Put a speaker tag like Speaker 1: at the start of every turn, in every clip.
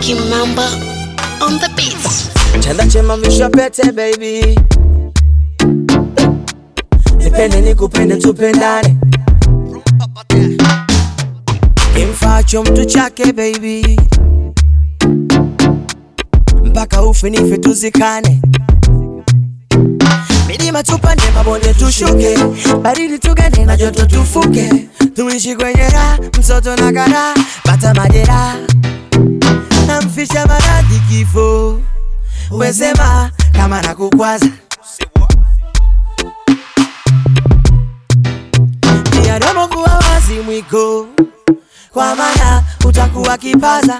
Speaker 1: Kimamba on the beats.
Speaker 2: Chanda chema mvisho pete baby, nipende nikupende tupendane, kimfacho mtu chake baby, mpaka ufe nife tuzikane, milima tupande, mabonde tushuke, baridi tugane na joto tufuke, tuishi kwenye raha, msoto na kara, bata majeraha namfisha maradhi kifo wesema kama nakukwaza miadomo kuwa wazi mwiko kwa maana utakuwa kipaza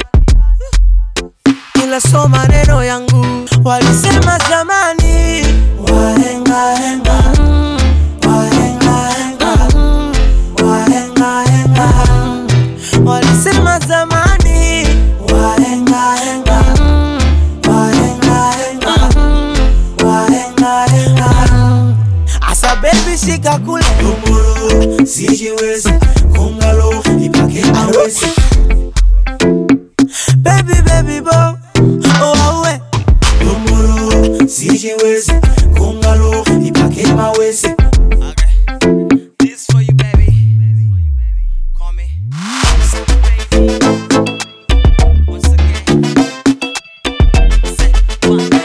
Speaker 2: ila so maneno yangu walisema zamani wahengahenga wahengahenga wahengahenga walisema zamani wahengahenga wahengahenga wahengahenga asa baby shika kule Dumuru, sijiwezi kungalo ipake awezi baby baby bo oh awe Dumuru, sijiwezi kungalo ipake mawezi This for you baby Call me Once again Say one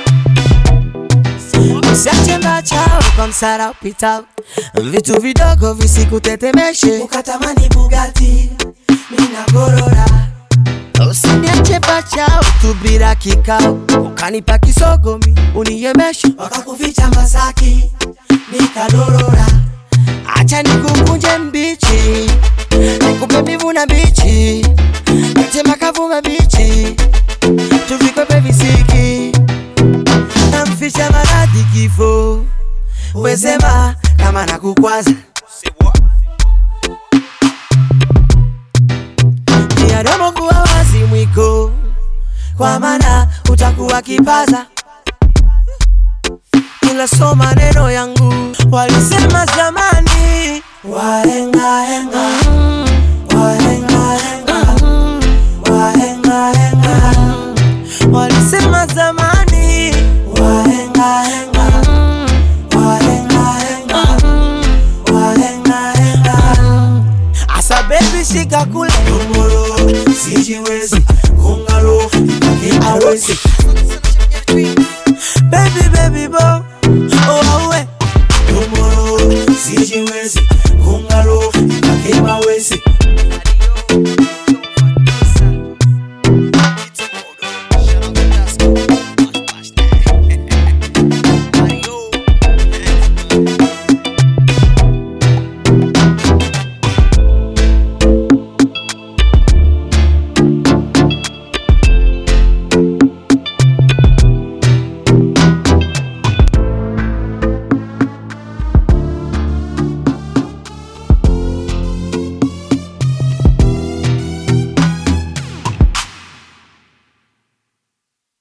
Speaker 2: Usiache mbachao kwa msara upitao, vitu vidogo visikutetemeshe, ukatamani Bugatti mina gorora. Usiniache bachao tu bila kikao, ukanipa kisogomi uniemeshe, wakakuficha Masaki nikadorora. Acha nikukunje mbichi, nikupe mbivu na bichi, nite makavu mabichi, tuvikwepe visiki namfisha maradhi kifo, wesema kama nakukwaza miadomo kuwa wazi mwiko, kwa maana utakuwa kipaza, ila so maneno yangu walisema zamani wahengahenga wahengahenga wahengahenga walisema zamani wahengahenga wahengahenga wahengahenga asa baby shika kule Dumuru, sijiwezi kungalo ipake awezi